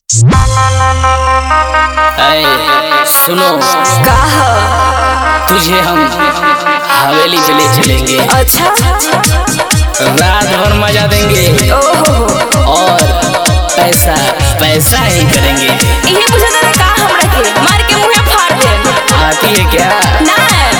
ऐ सुनो का ह? तुझे हम हवेली चले चलेंगे अच्छा रात भर मजा देंगे ओहो और पैसा पैसा ही करेंगे इहे पूछा तारा का हमरा के मार के मुंहे फाड़ दे आती है क्या ना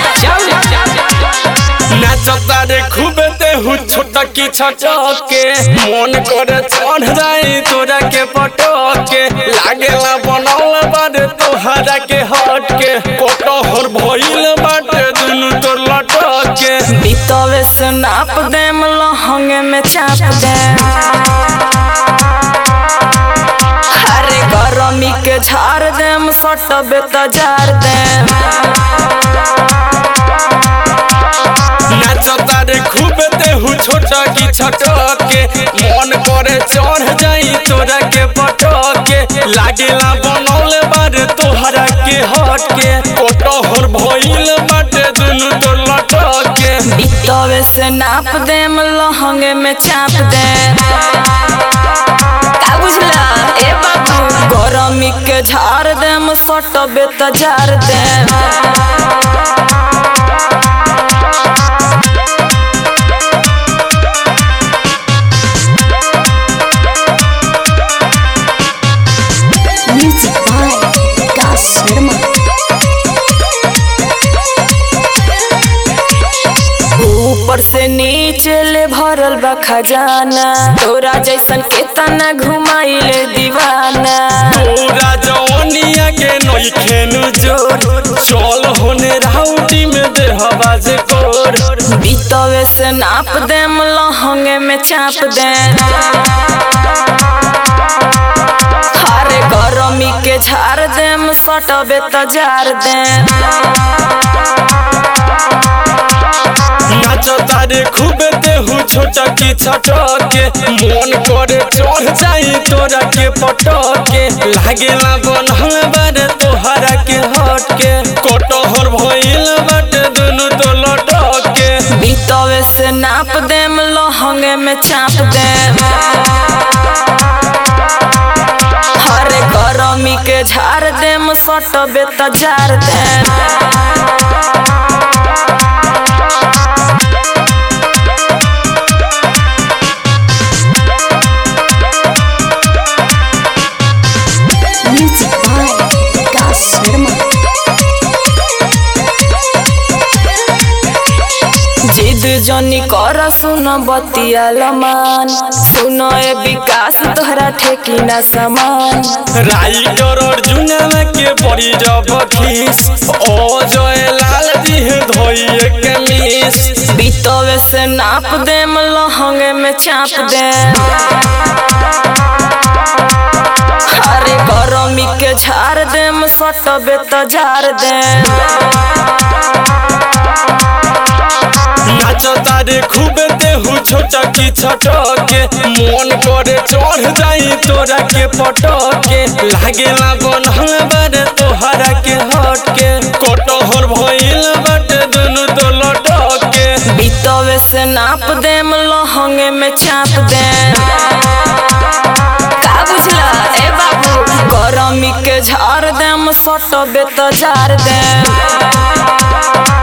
नाचता रे खूब देहु छोटा की छटके मन करे चढ़ जाई तोरा के पटके लागेला बनल बारे तोहरा के हट के कटहर भइल बाटे दुनु तोर लटके बीतवे से नाप देम लहंगे में चाप दे अरे गरमी के झाड़ देम सटबे त जार देम नाचता रे खूब देहु छोटा की छटके मन करे चढ़ जाई तोरा के पटके लागेला बनल बारे तोहरा के हट के कटहर भइल बाटे दुनु तोर लटके बीतवे से नाप देम लहंगे में चाप दे का बुझला ए बाबू गरमी के झाड़ देम सटबे त जार देम Music by Vikas Sharma. ऊपर से नीचे ले भरल बा खजाना तोरा जैसन केतना घुमाइले दीवाना पूरा जवनिया के नइखेनु जोर चल होने राउटी में दे हवा जे कोर बीतवे से नाप देम लहंगे में चाप दे अरे गरमी के झाड़ देम सटबे त जार देम नाचता रे खूब देहु छोटा की छटके मन करे चढ़ जाई तोरा के पटके लागेला बनल बारे तोहरा के हटके कटहर भइल बाटे दुनु तो लटके बीतवे से नाप देम लहंगे में चाप देम अरे गरमी के झाड़ देम सटबे त जार देम Music by Vikas Sharma. जिद जनी कर सुन बतिया लमान सुन ए विकास तोहरा ठेकी ना समान राइडर अर्जुन के बड़ी जब खीस ओ जय लाल जी धोइए के मिस बीतवे से नाप देम लहंगे में चाप दे अरे गरमी के झाड़ देम सटबे त जार देम नाचता रे खूब देहु छोटा की छटके मन करे चढ़ जाई तोरा के पटके लागेला बनल बारे तोहरा के हटके कटहर भइल बाटे दुनु तो लटके बीतवे से नाप देम लहंगे में चाप देम का बुझला ए बाबू गरमी के झाड़ देम सटबे त जार देम